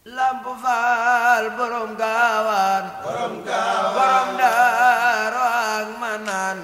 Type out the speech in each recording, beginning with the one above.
lamp faal borom gaawaan borom gaawaan borom daaro ak manaan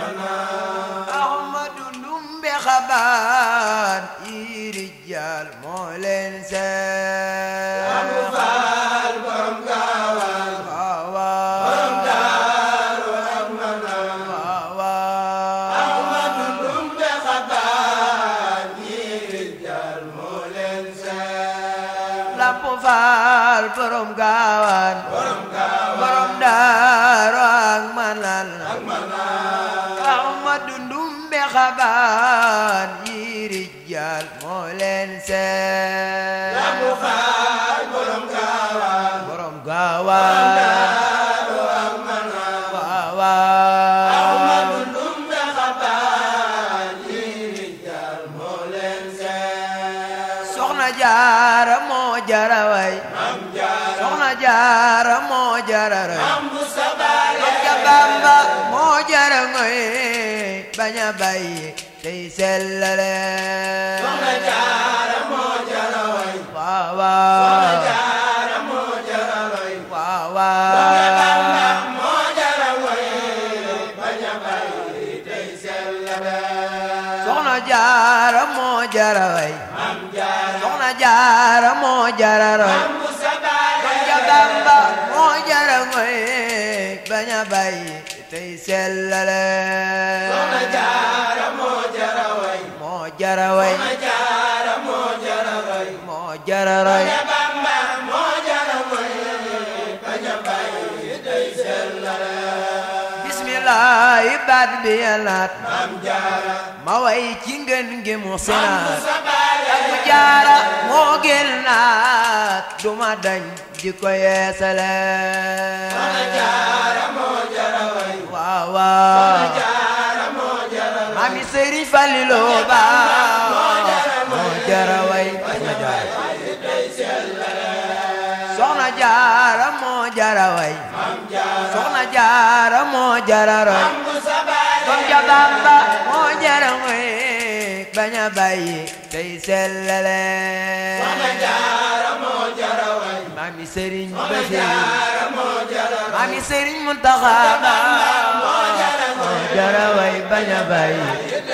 ahmadu ndumbe xabaan yi rijal moo leen seet lamp faal borom gaawaan waawaa borom daaro ak manaan waawaa ahmadu ndumbe xabaan yi rijal moo leen seet lamp faal borom gaawaan borom gaawaan borom daaro ak manaan ak manaan ahmadu ndumbe xabaan yi rijal moo leen seet lamp faal borom gaawaan borom gaawaan daaro ak manaan waawaa ahmadu ndumbe xabaan yi rijal moo leen seet soxna jaara moo jara way am jaara soxna jaara moo jara roy am bu sabaale ja bamba moo jara ngoy bañ a bàyyi tey sellale soxna jaara moo jara way waawaa jaara moo jara way waawaa moo jara way bañ a bàyyi tey sellale soxna jaara moo jara way am jaara soxna jaara moo jara roy am bu sabaale ja bamba moo jara ngoy bañ a bàyyi tey sellale soxna jaara moo jara way moo jara way soxna jaara moo jara way moo jara roy ja bamba moo jara way bañ a bàyyi tey sellale bismillahi baat bi yalaat am jaara ma way ci ngën gi mu sinaat sabaale ak bu jaara moo gën naat duma dañ di ko yeesale soxna jaara moo jara way waaw waaw jaara moo jara way mami sëriñ Fallilu ba moo jara way soxna jaara moo jara way soxna jaara moo jara roy bu sabaale Kom ja Bamba moo jara ngoy bañ a bàyyi tey sellale soxna jaara moo jara way mami sëriñ Basiru jaara moo jara mami sëriñ Muntaxa Ba moo jara way bañ a bàyyi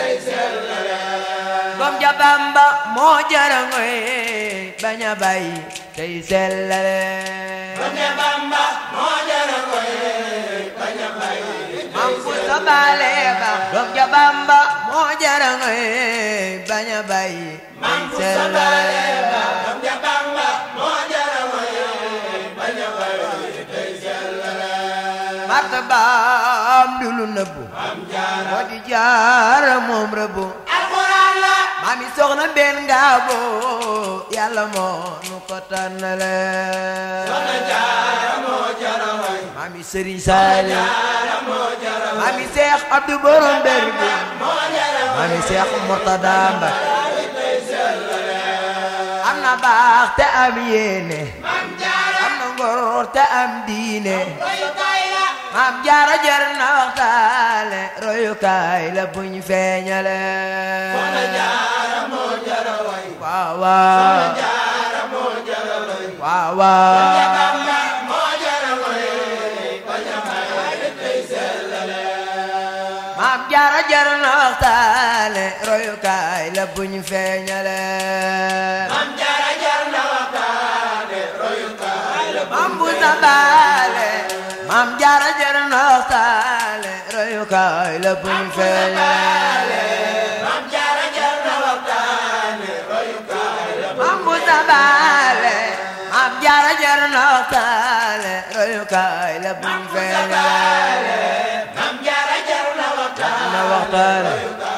Kom ja Bamba moo jara ngoy bañ a bàyyi tey sellale soxna bamba moo jara way bañ a bàyyi Mam fu sabale ba Kom ja Bamba moo jara ngoy bañ a bàyyi tey sellale am ja bamba moo jara way bañ a bàyyi tey sellale martabaam du lu nëbbu am jaara moo di jaara moom rëbbu alxuraan la maami soxna benn ngaabo yàlla moo nu ko tànnale soxna jaara moo jara way maami sëriñ saali jaara moo jara way maami seex abdu borom dër bi moo jara way maami seex murtada mbak tey sellale am na baax te am yéene am jaara am na ngor te am diine royukaay la maam jaara jar na waxtaale royukaay la buñ feeñale soxna jaara moo jara way waaw waaw jaara moo jara way waaw waaw bamba moo jara way bañ a bàyyi tey sellale maam jaara jar na waxtaale royukaay la buñ feeñale am jaara jar na waxtaane royukaay la maam bu sabaale maam jaara jar na waxtaale royukaay la buñ feeñale am jaara jar na waxtaane royukaay la maam bu sabaale maam jaara jar na waxtaale royukaay la buñ feeñale am jaara jar na waxtaane na waxtaale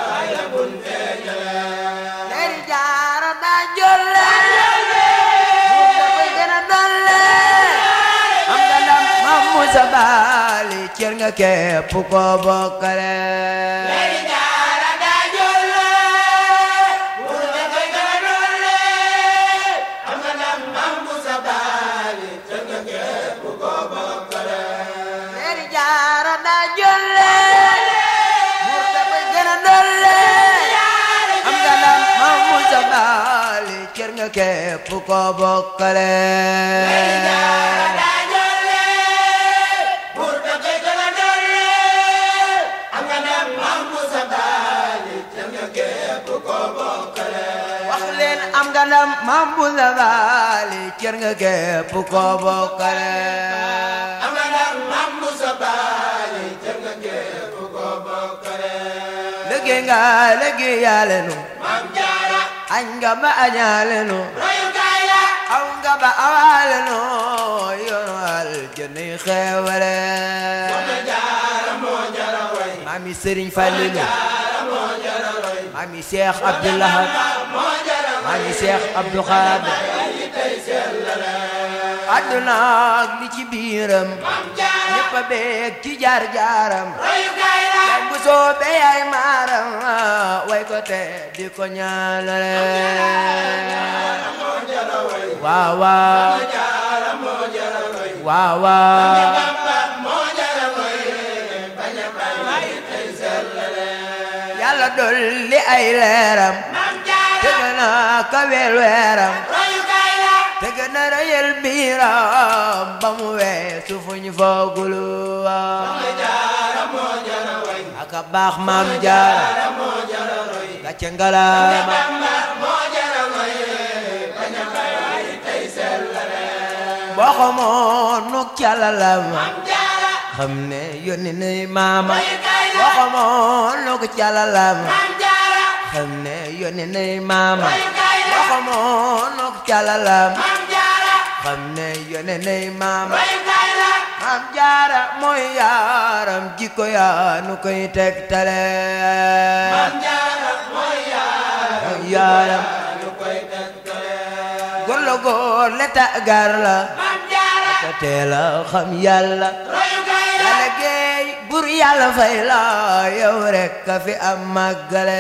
leeri jaara daa jolle mu dafay gën a dolle am nga ndam maam Musa Baali cër nga képp ko bokkale Leeri jaara daa jolle buur dafay gën a dolle am nga ndam am bu sa baali te nga képp ko bokkale leeri jaara daa jolle mu dafay gën a dolle am nga ndam maam Musa Baali cër nga képp ko bokkale jaara daa jolle buur da koy gën a dolle am nga ndam maam Musa Baali cër nga képp ko bokkale wax leen am nga ndam Maam bu Zabaali cër nga képp ko bokkale am nga ndam maam Musa Baali cër nga képp ko bokkale liggéey nga liggéey yàlla nu maam jaara añ nga ba añaale nu royukaay la aw nga ba awaale nu yoonu aljanna yi xeewale soxna jaara moo jara way maami Sëriñ Falilu jaara moo jara roy maami Cheikh Abdoulahad moo jara roy maami Cheikh Abdou Khadir yi tey sellale àdduna ak li ci biiram maam jaara ñëpp a beeg ci jaar jaaram royukaay la yaay bu soobee yaay maaram way ko te di ko ñaanale moo jara way waaw waaw jaara moo jara roy waaw waaw Bamba moo jara roy bañ a bay yi tey sellale yàlla dolli ay leeram maam jaara te gën a kaweel weeram royukaay la te gën a rëyal biiram ba mu weesu fu ñu foogulu jaara moo jara way aka baax maam jaara moo jara roy gàcce ngalaama Bamba moo jara roy bañ a bay yi tey sellale boo xamoon nuk calalam maam jaara xam ne yónni nay maama royukaay la boo xamoon nuk calalam maam jaara xam ne yónni nay maama royukaay la boo xamoon nuk calalam maam jaara xam ne yónni nay maama royukaay la maam jaara mooy yaaram jikko yaa nu koy tegtale maam jaara mooy yaara mooy yaaram ñu koy tegtale góor la góor leta gar la maam jaara te teela xam yàlla royukaay la yàlla géey bur yàlla fay la yow rek ka fi am màggale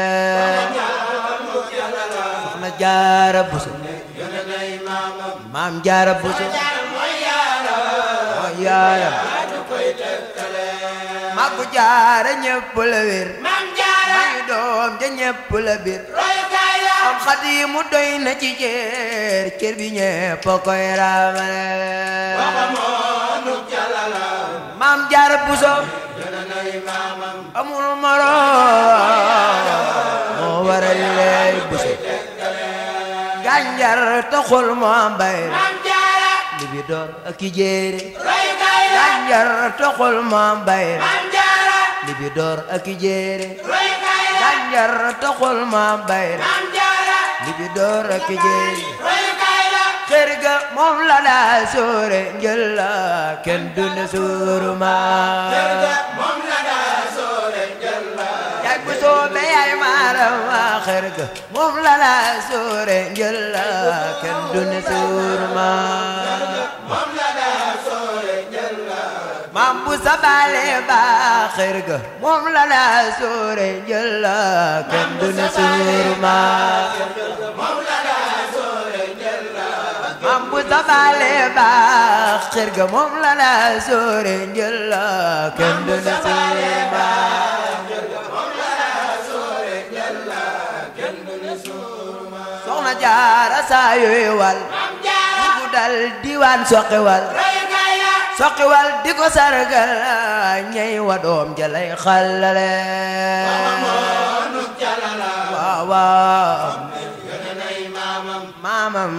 soxna jaara buso yónne nay maamam maam jaara buso jaara mooy yaara mooy yaaram ñu koy tegtale màggu jaara ñépp la wér maam jaara mayu doom ja ñépp la bir royukaay la am xadimu doy na ci cër cër bi ñépp a koy raamale waxa moonu jalala maam jaara buso yónne nay maamam amul moroom moo waral lay buso gànjar taxul mu am bay maam jaara li bi door ak i jéere royukaay la gànjar taxul mu am bay maam jaara li bi door ak i jéere royukaay la gànjar taxul mu am bay maam jaara li bi door ak i jéere royukaay la kër ga moom la daa sóore njël la kenn du ne suuru ma moom la daa soore njël la yaay bu soobee yaay maaram waa kër ga moom la daa sóore njël la kenn du ne suuru ma moom la daa soore njël la maam bu sabaale ba kër ga moom la daa sóore njël la kenn du ne suuru ma moom la daa soore njël la maam bu sabaale ba kër ga moom la daa sóore njël la kenn du ne suuru ma soxna jaara saa yooyu wal maam jaara ku dal diwaan soqi wal royukaay la soqi wal di ko sargal ñey wa doom jalay xalale moonu jalala waaw waaw yónne nay maamam maamam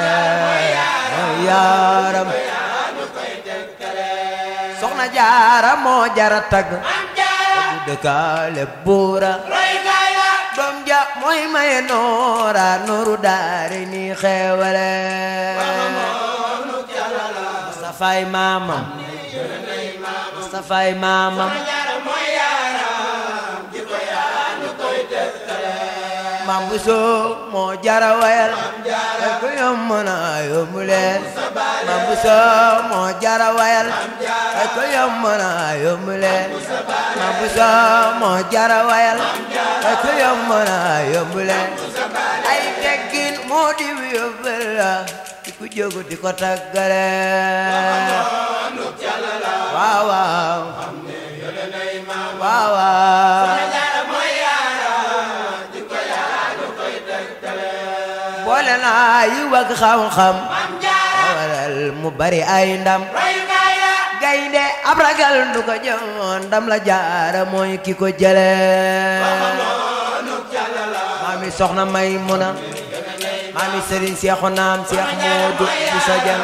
yaaram ñu koy tegtale soxna jaara moo jara tag maam jaara du dëkkaale buura royukaay la doom ja mooy maye noora nooru daari ni xeewale moonu jalala Mustafay maamam yónne nay maamam Mustafay maamam jaara mooy yaaram jikko yaa ñu koy tegtale maam bu soo moo jara wayal te ku yomb na yomb leen maam bu soo moo jara wayal te ku yomb na yomb leen maam bu soo moo jara wayal te ku yomb na yomb leen ay teggin moo di yóbbal la di ku jógu di ko taggale moonu jalala waaw waaw yónne nay maamam waaw waaw jaara mooy yaaram jikko yaa ñu koy tegtale boole na naa yi wag xam-xam Maam Jaara waral mu bari ay ndam royukaay la gaynde ab ragal du ko joon ndam la jaara mooy ki ko jële noonu jàlla la maami soxna may muna maami sëriñ seexu naam seex moodu bu sa jël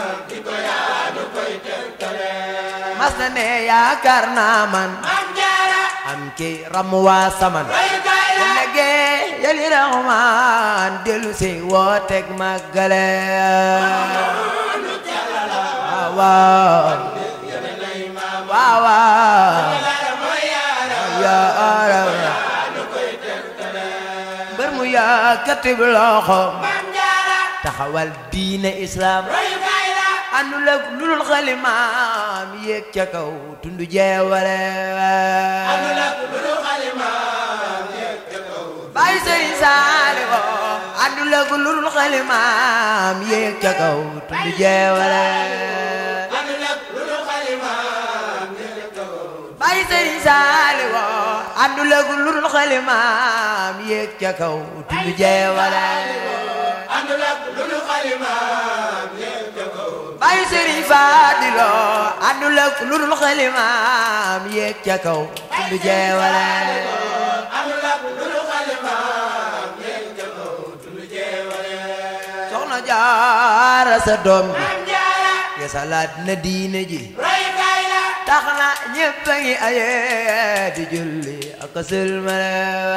mas na ne yaakaar naa man Maam Jaara am ki ram waa saman royukaay la léegi yali raxmaan dellu si wooteeg màggale waaw waaw waaw waaw yaara mbër mu yàkkati bi loxo Maam Jaara taxawal diine islam royukaay la àndul ak lu dul xalimaam yéeg ca kaw tundu jeewale àndul ak lu dul xalimaam Baay Sëriñ Saaliw àndul ak lu dul xalimaam yéeg ca kaw tundu jeewale àndul ak lu dul xalimaam Baay Sëriñ Saaliw àndul ak lu dul xalimaam yéeg ca kaw tundu jeewale àndul ak lu dul xalimaam Baay Sëriñ Faadilo àndul ak lu dul xalimaam yéeg ca kaw tundu jeewale àndul ak lu dul xalimaam soxna jaara sa doom bi Maam Jaara ya salaat na diine ji royukaay la tax na ñépp a ngi aye di julli ak a sëlmale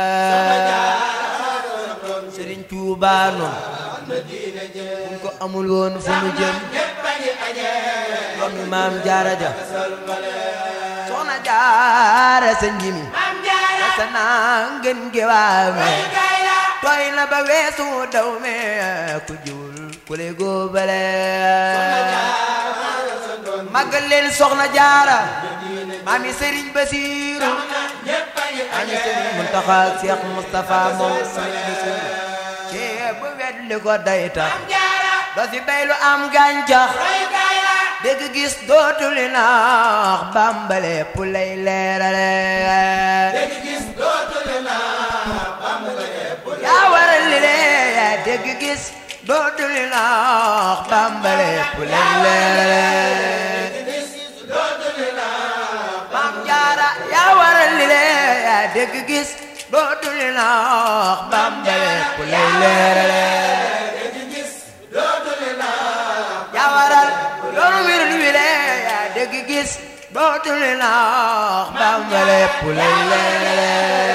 sëriñ Tuubaa noon buñ ko amul woon fu mu jëm ñépp a ngi aje doomi maam jaara ja soxna jaara sa njimi Maam Jaara sa naa ngeen gewaame royukaay la tooy na ba weesu daw me ku jiwul ku le góobale màggal leen soxna jaara maami sëriñ basiiru ñépp a ngi maami aje sëriñ muntaxa seex mustafa moom sëriñ basiiru ceeb bu wet li ko dayta Maam Jaara doo si bay lu am gàncax royukaay la dégg gis dootuli naax bambale pu lay leerale dégg gis dootul naa yaa waral li lee yaa dégg gis dootuli naax bambale pu lay leerale maam jaara yaa waral li lee yaa dégg gis dootuli naax bambale pu lay leerale yaa waral yoonu wir wi lee yaa dégg gis dootuli naax bambale pu lay leerale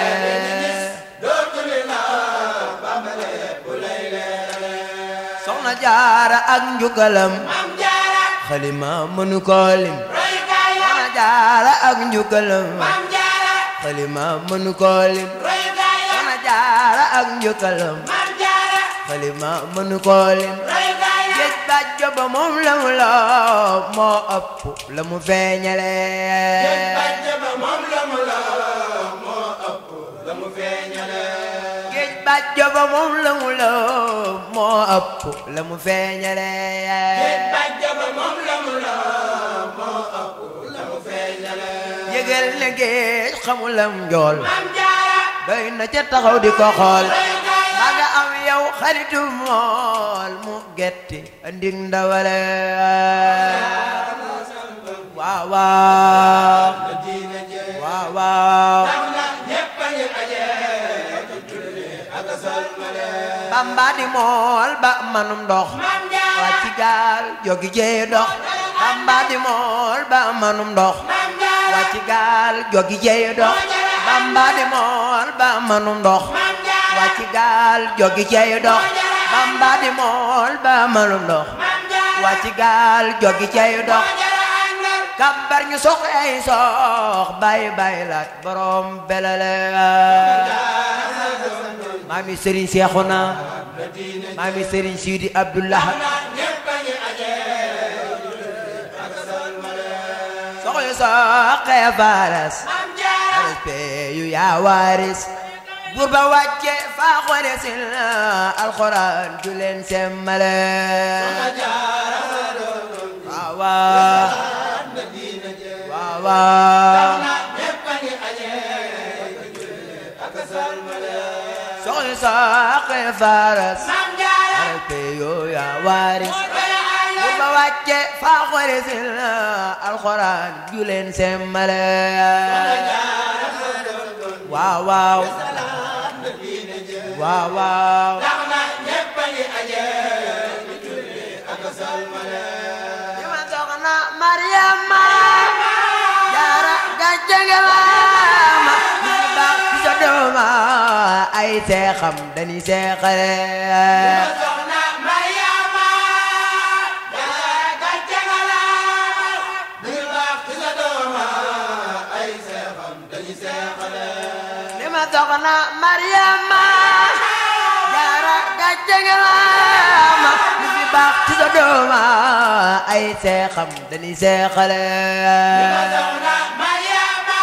soxna jaara ak njugalam Maam Jaara xalima mënu ko lim royukaay la soxna jaara ak njugalam Maam Jaara xalima mënu ko lim royukaay la soxna jaara ak njugalam Maam Jaara xalima mënu ko lim royukaay la géej bàjjo ba moom la mu loo moo ëpp la mu feeñale bàjje ba moom la mu la moo ëpp la mu feeñale géej bàjjo ba moom la mu loo moo ëpp la mu feeñale bàjje ba moom la mu la moo ëpp la mu feeñale yëgal ne géej xamulam njool Maam Jaara doy na ca taxaw di ko xool royukaay la maa nga am yow xaritu mool mu getti andik ndawale waaw waaw waaw waaw ñépp a ngi aje ak salmale bamba di mool ba manum ndox Maam Jaara waa ci gaal jogi jee dox bamba di mool ba manum ndox Maam Jaara waa ci gaal jogi jee dox bamba di mool ba manum ndox Maam Jaara waa ci gaal jogi jee dox bamba di mool ba manum ndox Maam Jaara waa ci gaal jogi cay dox Jaara àndal kambar ñu sox ay sox bay bay laat borom belale maami Serigne Cheikhouna maami Serigne Sidi Abdullah ñépp a ngi aje soxyu soxee faras Maam Jaara respect yu yaa waaris buur ba wàcce faa xore sil alxuraan ju leen semmale waaw waaw waaw waaw ñépp a ngi aje ak salmale soxyu soxee faras Maam Jaara waari bu ba wàcce faa xore sil alxuraan juleen semmale waaw waaw waaw waaw tax na ñépp a ngi aje di julli ak a salmale di ma soxna Mariama jaara gàcce nga laama di baax ci sa dooma ay seexam dañuy seexale soxna Mariama jaara gàcce nga laama di baax ci sa dooma ay seexam dañuy seexale di ma soxna Mariama jaara gàcce nga laama di baax ci sa dooma ay seexam dañuy seexale soxna Mariama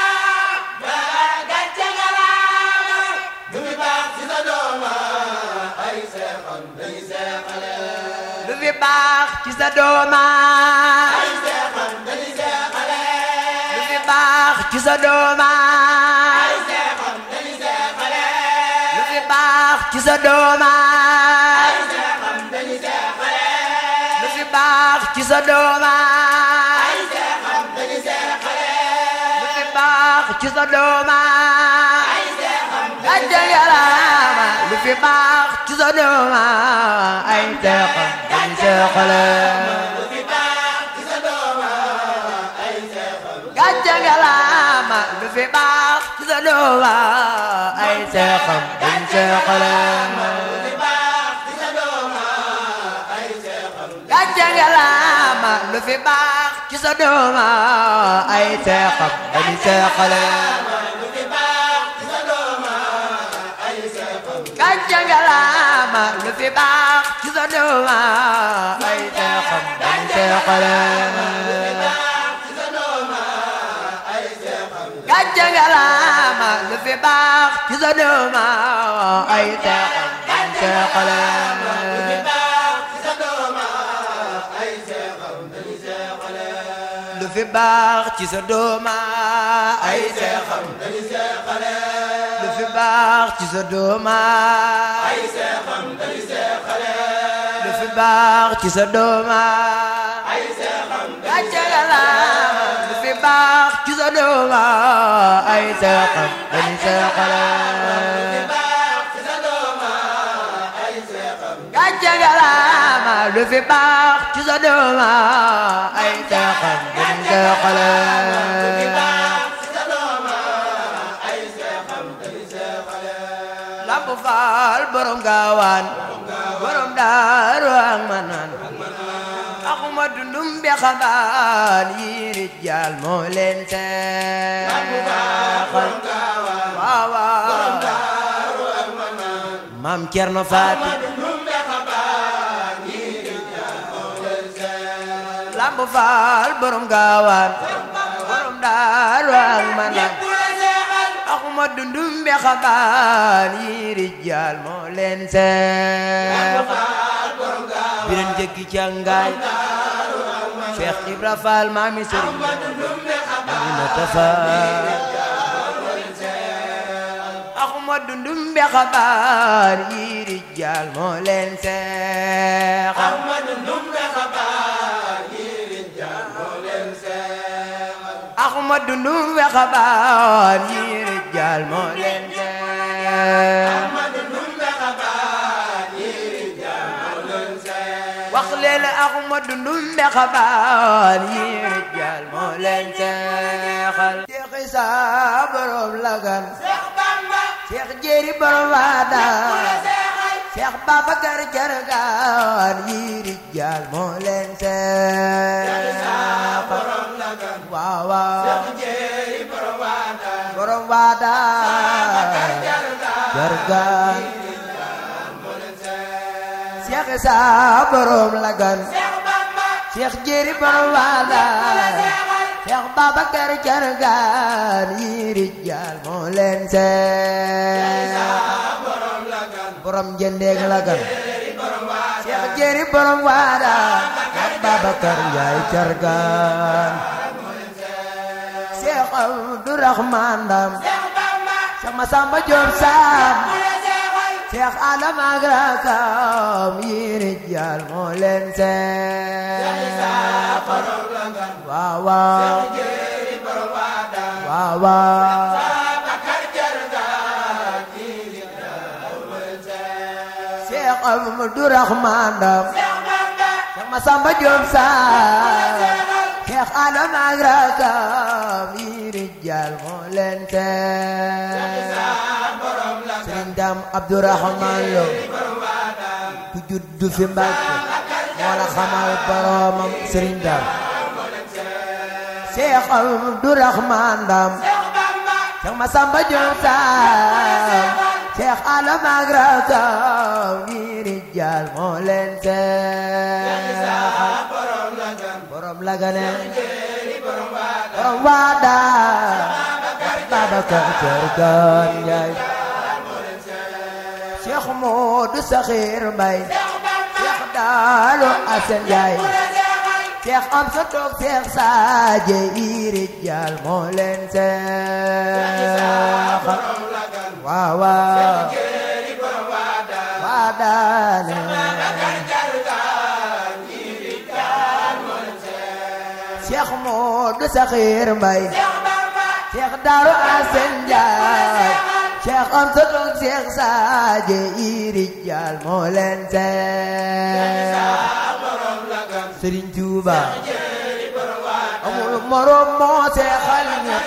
jaara gàcce nga laama di baax ci sa dooma ay seexam dañuy seexale lu fi baax ci sa dooma ay seexam dañuy seexale lu fi baax ci sa dooma ay seexam dañuy seexale lu fi baax ci sa dooma ay seexam dañuy seexale lu fi baax ci sa dooma ay seexam dañuy seexale lu fi baax ci sa dooma ay seexam gàcce ngalaama lu fi baax ci sa dooma ay seexam dañuy seexale lu fi baax ci sa dooma ay seexam gàcce ngalaama lu fi baax ci sa dooma ay seexam dañuy seexale lu fi baax ci sa dooma ay seexam gàcce ngalaama lu fi baax ci sa dooma ay seexam dañuy seexale lu fi baax ci sa dooma ay seexam gàcce ngalaama lu fi baax ci sa dooma ay seexam dañuy seexale baax ci sa dooma ay seexam gàcce ngalaama lu fi baax ci sa dooma ay seexam dañuy seexale baax ci sa dooma ay seexam dañuy seexale lu fi baax ci sa dooma ay seexam dañuy seexale lu fi baax ci sa dooma ay seexam dañuy seexale lu fi baax ci sa dooma ay seexam gàcce ngalaama lu fi baax ci sa dooma ay seexam dañuy seexale baax ci sa dooma ay seexam gàcce ngalaama lu fi baax ci sa dooma ay seexam dañuy seexale baax ci sa dooma ay seexam dañuy seexale Lamp Faal borom gaawaan borom daaru ak manaan axuma dundum bi xabaan yi rijjaal moo leen seexal waaw waaw maam Cerno Faati Lamp Faal borom gaawaan borom daaru ak manaan axuma dundum bi xabaan yi rijjaal moo leen seexal biren jëggi càngaay Cheikh Ibra Fall maami sëriñ Aminata Fall axuma dundum bi xabaar yi rijjaal moo leen seexal axuma dundum bi xabaar yi rijjaal moo leen seexal wax leen axuma dundum bi xabaar yi rijjaal moo leen seexal Cheikh Isa borom lagan Cheikh Jéeri borom waada Cheikh Babacar Jargaan yi rijjaal moo leen seexal waaw waaw borom waada Jargaan Cheikh Isa borom lagan Cheikh Jéeri borom waada Cheikh Babacar Jargaan yi rijjaal moo leen seexal borom jëndeeg lagan Cheikh Jéeri borom waada Cheikh Babacar Njaay Jargaan Cheikh Abdourahman Ndam Cheikh Masamba Diop Sam Cheikh Adam ak rakam yi rijal moo leen seexal borom la ngan waaw waaw jéeri borom waada waaw waaw Bakar jargaan jiiri dawal seex Cheikh Amadou Rahman Dam Seex Bamba Cheikh Massamba Diop Sarr Cheikh Adam ak rakam yi rijal moo leen seexal borom la ngan Sëriñ Dam Abdourahman Lo borom waada ku juddu fi Mbàkke moo la xamal boromam Sëriñ Dam Cheikh Abdourahman Dam Seex Bamba Cheikh Massamba Diop Sarr Cheikh Adam ak rakam yi rijal moo leen seexal borom la ngan borom lagane jéeri borom waada borom waada Babacar Kër Gan Njaay Cheikh Modou Sakhir Mbay Seex Bamba Cheikh Daalo Asen Njaay Cheikh Amsa Toog Cheikh Sadje Iri Jaal moo leen seexal borom la ngan waaw waaw jéeri borom waada waadaane jargaan jiiri dawal seex Cheikh Modou Sakhir Mbay Seex Bamba Cheikh Daalo Asen Njaay Cheikh Amsa Toog Cheikh Sadje Iri Jaal moo leen seexal borom la ngan Sëriñ Tuuba jéeri borom waada amul morom moo seexal ñëpp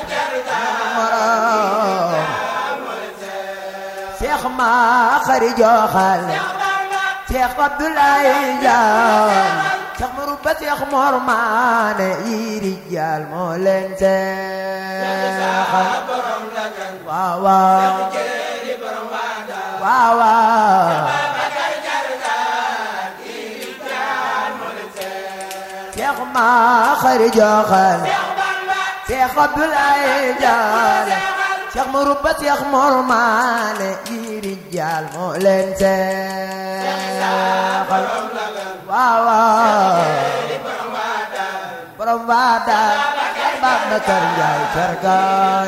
morom Cheikh ma xari joxal Cheikh Abdoulaye Dial Cheikh Marouba Cheikh Mor Maane yi rijal moo leen seexal borom la ngan waaw waaw jéeri borom waada waaw waaw Bakar jargaan jiiri dawal seex Cheikh ma xari joxal Seex Bamba Cheikh Abdoulaye Dial Cheikh Marouba Cheikh Mor Maane yi rijal moo leen seexal borom la ngan waaw waaw jéeri borom waada borom waada Babacar Njaay Cargaan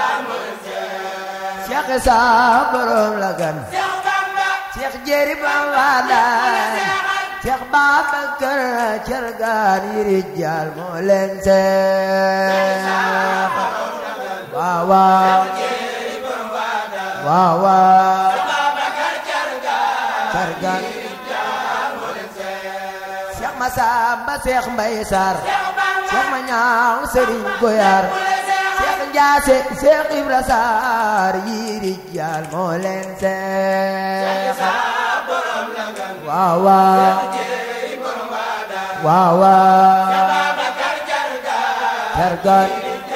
Cheikh Isa borom la gan Seex Bamba Cheikh Jéeri borom waada Cheikh Babacar Cargaan yi rijal moo leen seexal waaw waaw jéeri borom waada waaw waaw Bakar jargaan Cargaan Cheikh Massamba Cheikh Mbaye Sarr Seex Bamba Cheikh ma ñaaw Serigne Goyar Cheikh Ndiasse Cheikh Ibra Sarr yi rijal moo leen seexal borom la ngan waaw waaw jéeri borom waada waaw waaw Bakar jargaan Cargaan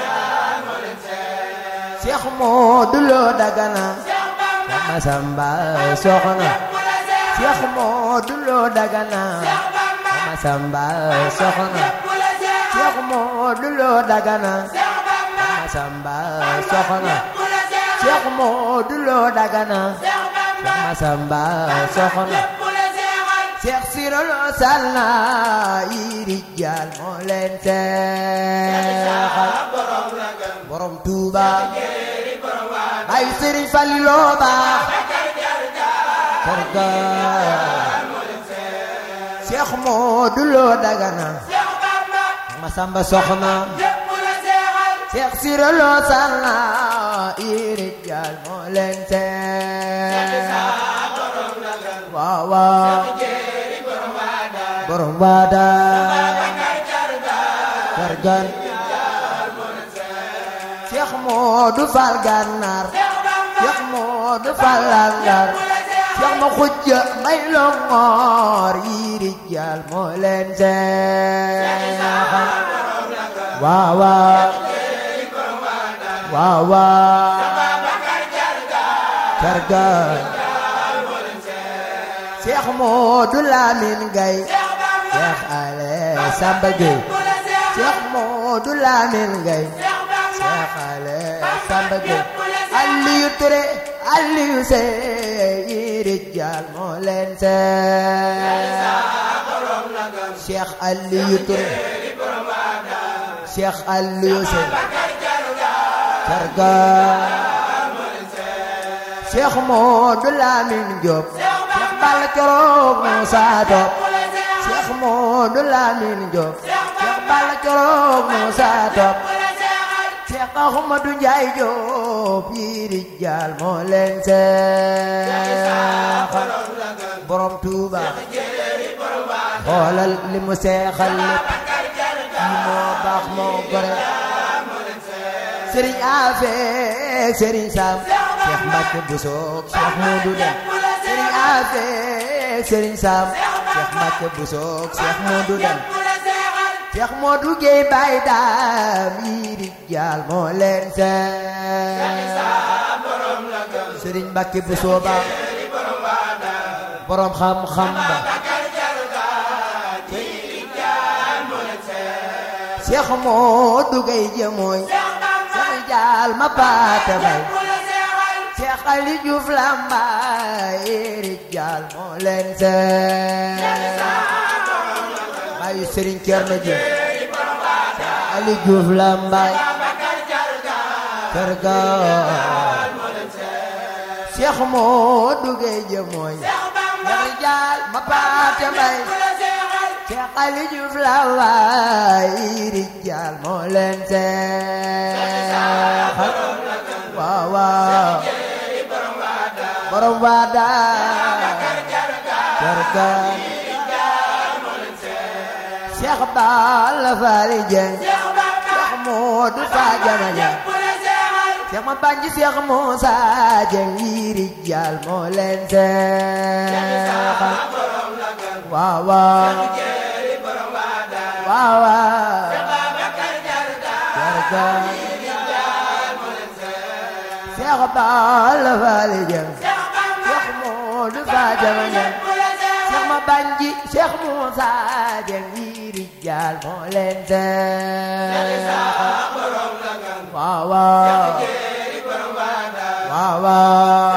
Cheikh Modou Lo Dagana Seex Bamba Cheikh Massamba Soxna Cheikh Modou Lo Dagana Seex Bamba Cheikh Massamba Soxna Seex Cheikh Modou Lo Dagana Bamba Masamba soxna Bula Seex Cheikh Modou Lo Dagana Seex Bamba Cheikh Masamba soxna Bula Seexal Cheikh Siro Lo Salla yi rijal moo leen seexal borom la gën borom Touba jéeri borom waa ay Serigne Fallilo baax karga Cheikh Modou Lo Dagana Seex Bamba Masamba soxna lépp Bula Seexal Cheikh Siro Lo Salla yi rijal moo leen seexal borom la gën waaw waaw jéeri borom waa daal borom waada Bakar Jarga kargan Cheikh Modou Fall Gànnaar Seex Bamba Cheikh Modou Fall Langar Cheikh ma xujja may longoor yi rijal moo leen seexal waaw waaw waaw waaw Bakar Jarga kargan Cheikh Modou Lamine Gaye Seex Bamba Cheikh Ale Samba Gueye Bula Seexal Cheikh Modou Lamine Gaye Seex Bamba Cheikh Ale Samba Gueye Bula Seexal Aliou Touré Aliou Seye yi rijal moo leen seexal borom la gën Cheikh Aliou Touré jéeri borom waa daal Cheikh Aliou Seye Bakar Jarga Karga Cheikh Modou Lamine Diop Cheikh Balla Coroog Moussa Top Cheikh Modou Lamine Diop Cheikh Balla Coroog Moussa Top Cheikh Ahmadou Ndiaye Diop yi rijal moo leen seexal borom Touba xoolal li mu seexal lépp kii moo baax moo gore Serigne Afe Serigne Sam Cheikh Mbacke Bousso Cheikh Modou Dem Serigne Afe Serigne Sam Cheikh Mbacke Bousso Cheikh Modou Dem Cheikh Modou Gueye Baye Dame yi rijal moo leen seexal Serigne Mbacke Bousso ba borom xam-xam ba Cheikh Modou Gueye jëmooy Cheikh Jaal ma paate bay Cheikh Ali Diouf Lambaye rijal moo leen seexal bayu Serigne Thierno Diouf Cheikh Ali Diouf Lambaye Karga Cheikh Modou Gueye jëmooy Cheikh Jaal ma paate bay Cheikh Ali Diouf Lambaye rijal moo leen seexal waaw waaw borom waada Karga Cheikh Balla Fally Dieng Cheikh Modou Fadiama Dieng Cheikh ma banji Cheikh Moussa Dieng yi rijal moo leen seexal waaw waaw waaw waaw jarga Cheikh Balla Fally Dieng Cheikh Modou Fadiama Dieng Cheikh ma banji Cheikh Moussa Dieng yi rijal moo leen seexal waaw waaw waaw waaw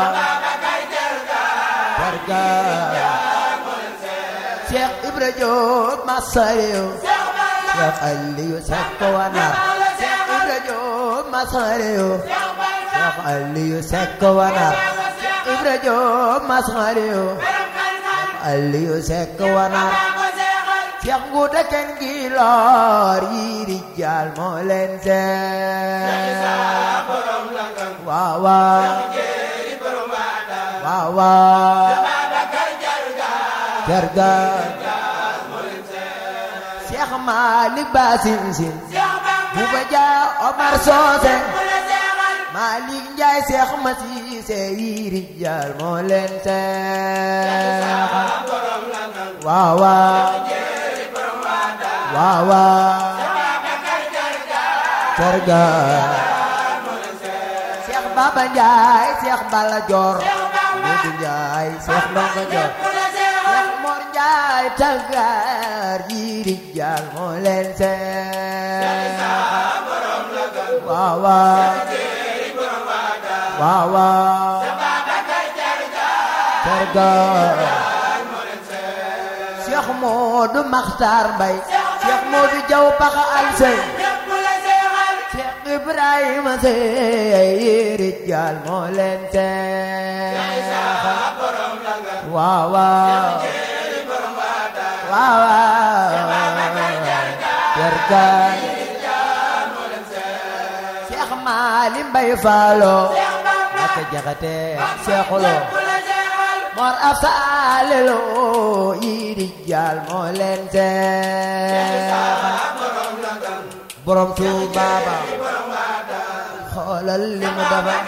jarga Cheikh Ibra Diop Masarew Cheikh Aliou Seck Wanar Cheikh Ibra Diop Masarew Cheikh Aliou Seck Wanar Cheikh Ibra Diop Masarew Cheikh Aliou Seck Wanar Cheikh Ngouda Ken Gilor yi rijal moo leen seexal waaw waaw waaw waaw jarga Cheikh Malick Basin Sin Bouba Dia Omar Socé Malick Ndiaye Cheikh Massissé yi rijal moo leen seexal waaw waaw waaw waaw jarga Cheikh Baba Ndiaye Cheikh Balla Dior Modou Ndiaye Cheikh Ndongo Dior Cheikh Mor Ndiaye Tàggaar yi rijal moo leen seexal waaw waaw waaw waaw jarga Cheikh Modou Makhtar Mbaye Cheikh Modou Diaw Paxa Alsey Cheikh Ibrahima Sey rijal moo leen seexal waaw waaw waaw waaw jarga Cheikh Mali Mbaye Fallo naka jaxate Cheikh Lo Mor Afsalelo yi rijal moo leen seexal borom Tuuba ba xoolal li mu dafa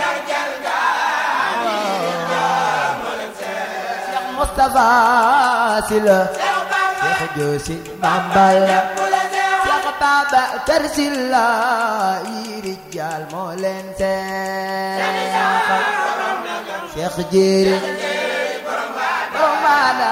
Cheikh Moustapha Sylla Cheikh Joosi Mambala Cheikh Babacar Sylla yi rijal moo leen seexal Cheikh Jéeri borom Waada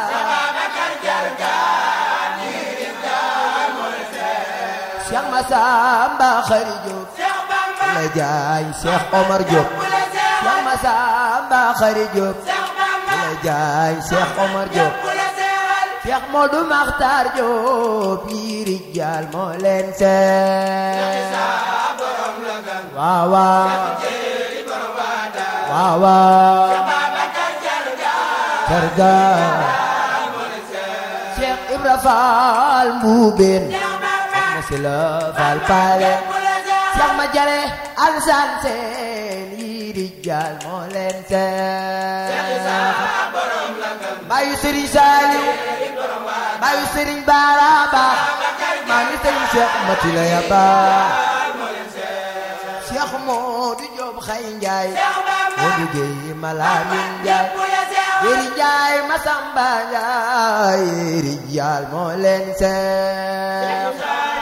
Cheikh Massamba Khary Diop la jaay Cheikh Omar Diop Cheikh Massamba Khary Diop la jaay Cheikh Omar Diop Cheikh Modou Makhtar Diop yi rijal moo leen seet waaw waaw waaw waaw Jarga Cheikh Ibra Fall Mbuubeen Soxna si la Fall Paale Cheikh ma jale Alsaan seen yi di jaal moo leen seen Bayu Sëriñ Saaliw Bayu Sëriñ Baraba maa ngi Sëriñ Cheikh Mati la yaba Cheikh Moodu Joob Xay Njaay Moodu Géey Malaamin Njaay Yéri Njaay Masamba Njaay Yéri Jaal moo leen seex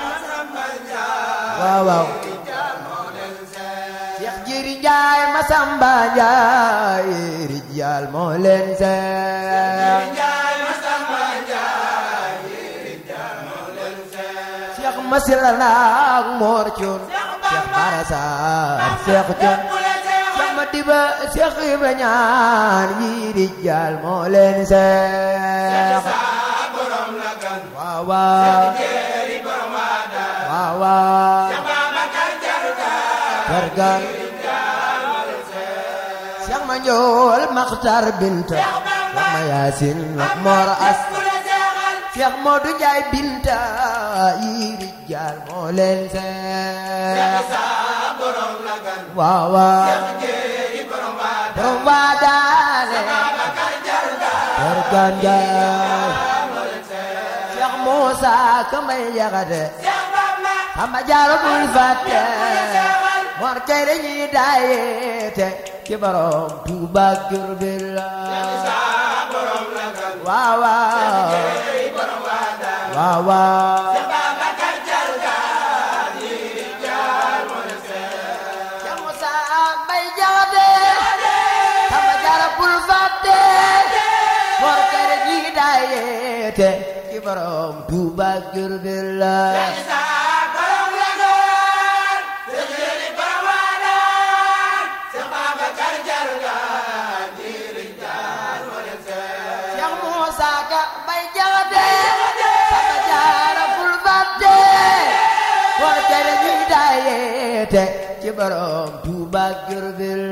waaw waaw Cheikh Yéri Njaay Masamba Njaay Yéri Jaal moo leen seex Cheikh Masila naak Moor Cuun Cheikh Bara Saar Cheikh Cuun Cheikh Madiba Cheikh Ibra ñaan yi di jaal moo leen seex waaw waaw waaw waaw Jargan Cheikh ma njool Maxtar Binta Cheikh ma Yaasin ak Moor As Cheikh Modou Njaay Binta yi di jaal moo leen seex waaw waaw borom waa daane Jargan Njaay Cheikh Moussa Kamay Jaxate Samba Jaara bul fàtte Mor kay dañuy daayete ci borom Tuuba ak Jurbel waaw waaw waaw waaw Cheikh Moussa Mbay Jaxate Samba Jaara bul fàtte Mor kay dañuy daayete ci borom Tuuba ak Jurbel Cheikh Moussa Ka Mbay Jaxate Samba Jaara bul fàtte Mor kay dañuy daayete ci borom Tuuba ak Jurbel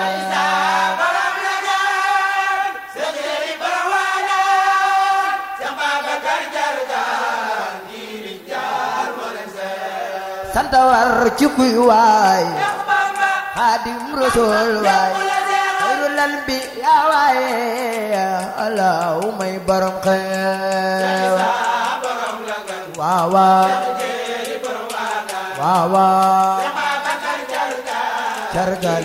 sant war ci kuy waay Xaadim Rasuul waay xayrul anbi yaa waaye Allah may borom xew waaw waaw waaw waaw cargal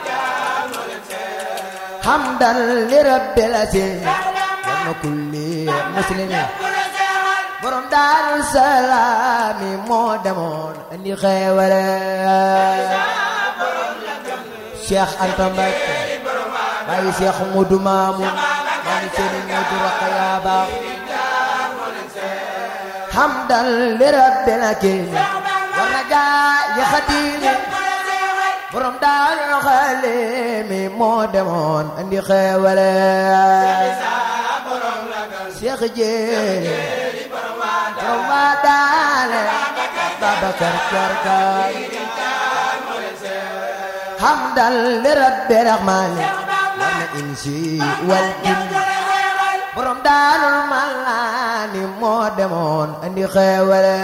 hamdan li rabbil aziz wa na kulli muslimin borom daaru salaami moo demoon andi xeewale Cheikh Anta Mbakke bàyyi Cheikh Modou Mamoun maa ngi seen Modou Rokhaya Ba hamdan li rabbil akim war na gaa yi xadimi borom daaru xalimi moo demoon andi xeewale Cheikh Jéeri borom waa daale Babacar Cargaan hamdan li rabbi rahmani war na insi wal jin borom daarul malaani moo demoon andi xeewale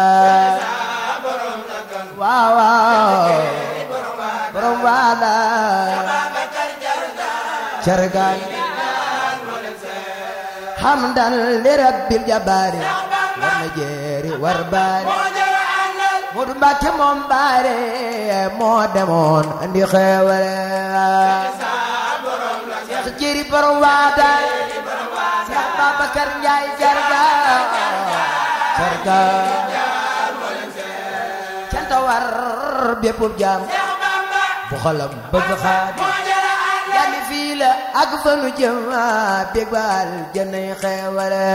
waaw waaw borom waa daale Cargaan hamdan li rabbil jabaari war na jeeri war baari Moodu Mbàkke moom baare moo demoon andi xeewale Seex Jéeri borom waata Seex Babakar Njaay jarga jarga canta war bépp jaam bu xolam bëgg xaadi jànni fii la ak fa nu jëm bég baal jënay xeewale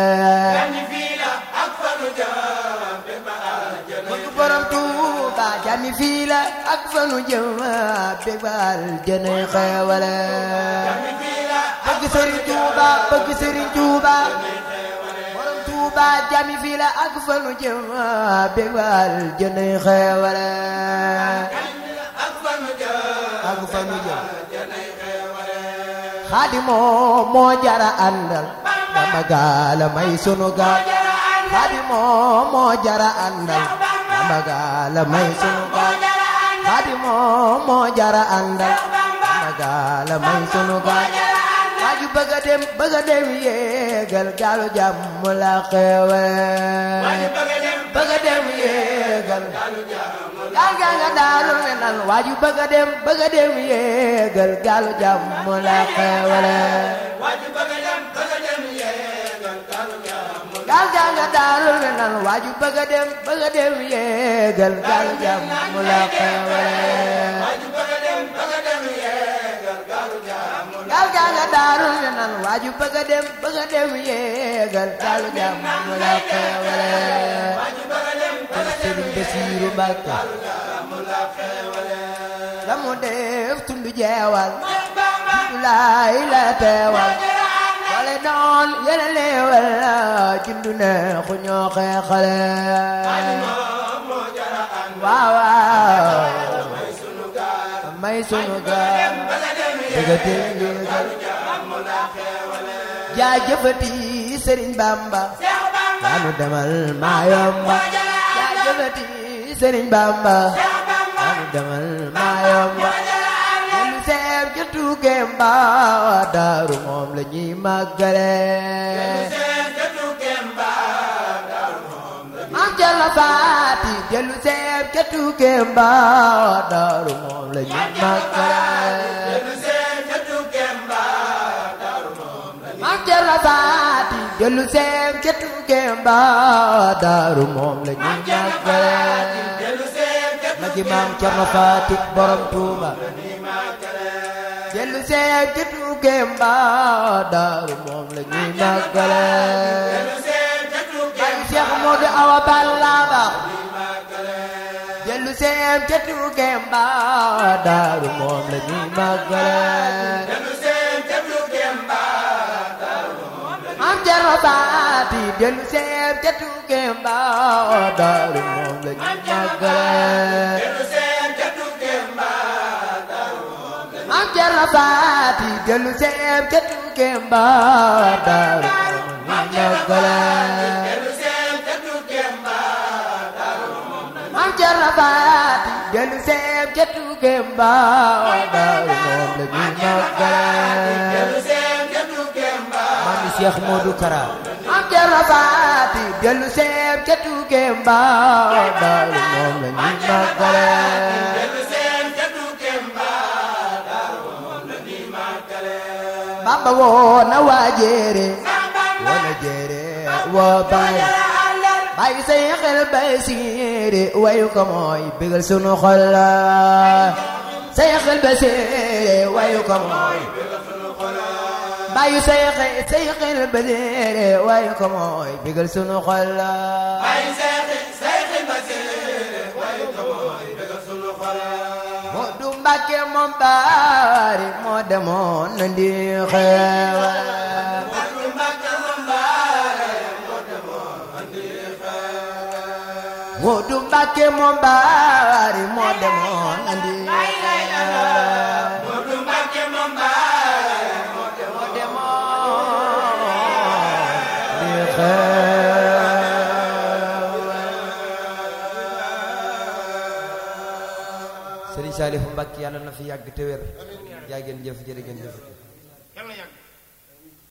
bëgg borom Tuuba jànni fii la ak fa nu jëm bég baal jënay xeewale bëgg Sëriñ Tuuba bëgg Sëriñ Tuuba borom Tuuba jànni fii la ak fa nu jëm bég baal jënay xeewale ak fa nu jëm xaadimoo moo jara àndal Bamba gaala may sunu gaal xaadimoo moo jara àndal Bamba gaala may sunu gaal xaadimoo moo jara àndal Bamba gaala may sunu gaal waaju bëgg a dem bëgg a dem yéegal gaalu jàmm la xewe bëgg a dem yéegal gaal gaa nga daalu ne nan waaju bëgg a dem bëgg a dem yéegal gaalu jàmm la xewele gaal gaa nga daalu ne nan waaju bëgg a dem bëgg a dem yéegal gaalu jàmm la xewele gaal gaa nga daalu ne nan waaju bëgg a dem bëgg a dem yéegal gaalu jàmm la xewele Sëriñ Basiiru Mbàkke la mu def tundu jeewal tundu laay la teewal wale noon yene leewal jundu ne xu ñoo xeexale waaw waaw may sunu gaal bëgga dem yéegal jaajëfati Sëriñ Bamba waanu demal maa yomba jaajëfati Sëriñ Bamba waanu demal maa yomba dellu seeb ca tuukeem ba daaru moom la ñuy màggale maam Cerno Faati dellu seeb ca tuukeem ba daaru moom la ñuy màggale maam Cerno Faati dellu seeb ca tuukeem ba daaru moom la ñuy màggale magi maam Cerno Faati borom Tuuba dellu seeb ca tuukeem ba daaru moom la ñuy màggale ay Seex Moodu Awa Balla ba dellu seeb ca tuukeem ba daaru moom la ñuy màggale maam Cerno Faati dellu seeb ca tuukeem ba daaru moom la ñuy màggale maam Cerno Faati dellu seeb ca tuukeem ba daaru moom la ñuy màggale maam Cerno Faati dellu seeb ca tuukeem ba daaru moom la ñuy màggale maam Cheikh Modou Kara maam Cerno Faati dellu seeb ca tuukeem ba daaru moom la ñuy màggale Bamba woo na waa jéere woo na jéere woo baay baay say xel bay siire wayu ko mooy bégal sunu xol la say xel bay siire wayu ko mooy baayu say xel say xel bay siire wayu ko mooy bégal sunu xol la moo du Mbàkke moom baari moo demoon na ndi xeewal moo du Mbàkke moom baari moo demoon na ndi xeewal moo demoon ndi xeewal Sëriñ Saalifu Mbàkke yàlla na fi yàgg te wér jaa ngeen jëf jërë ngeen jëf